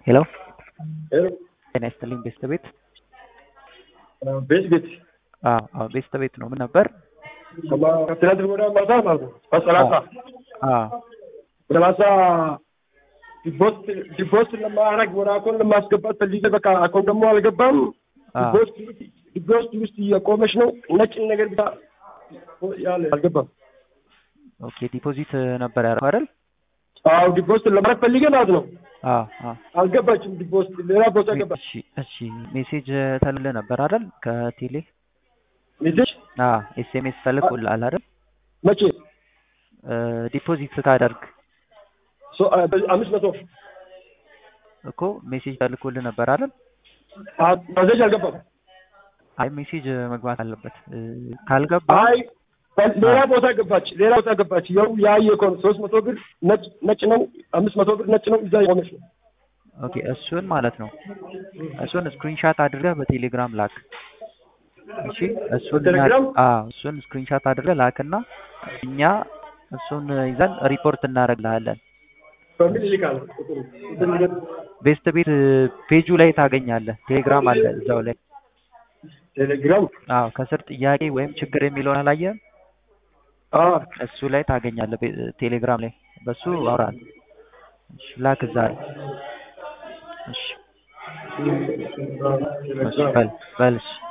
ሄሎ ሄሎ ጤና ይስጥልኝ ቤስት ቤት ቤት ቤት አዎ አዎ ቤስት ቤት ነው ምን ነበር ከትናንት ወዲያ ማታ ማለት ነው በሰላሳ አዎ ሰላሳ ዲፖስት ዲፖስት ለማድረግ ወደ አካውንት ለማስገባት ፈልጌ በቃ አካውንት ደግሞ አልገባም። አዎ ዲፖስት ዲፖስት ውስጥ እየቆመች ነው ነጭ ነገር ብቻ ያለ አልገባም። ኦኬ ዲፖዚት ነበር ያደረገው አይደል አዎ ዲፖስት ለማድረግ ፈልጌ ማለት ነው አዎ አዎ አልገባችም። ዲፖስት ሌላ ቦታ ገባ እሺ እሺ ሜሴጅ ተልልህ ነበር አይደል ከቴሌ ሜሴጅ አዎ ኤስኤምኤስ ተልኮልሃል አይደል መቼ ዲፖዚት ስታደርግ ሶ- አ- በ- አምስት መቶ እኮ ሜሴጅ ተልኮልህ ነበር አይደል አ- መሴጅ አልገባም። አይ ሜሴጅ መግባት አለበት እ፣ ካልገባ አይ በ- ሌላ ቦታ ገባች፣ ሌላ ቦታ ገባች። ያው ያየ እኮ ነው ሶስት መቶ ብር ነጭ ነጭ ነው፣ አምስት መቶ ብር ነጭ ነው። እዛ የቆመች ነው። ኦኬ እሱን ማለት ነው እሱን ስክሪንሻት አድርገህ በቴሌግራም ላክ እሺ እሱን በቴሌግራም? አዎ እሱን ስክሪንሻት አድርገህ ላክና እኛ እሱን ይዘን ሪፖርት እናደርግልሃለን በምን ይልካል? ቤስት ቤት ፔጁ ላይ ታገኛለህ ቴሌግራም አለ እዛው ላይ ቴሌግራም አዎ ከስር ጥያቄ ወይም ችግር የሚለውን አላየህም አ እሱ ላይ ታገኛለህ ቤ- ቴሌግራም ላይ በሱ አውራል እሺ ላክ እዛ ላይ እሺ እሺ በል በል እሺ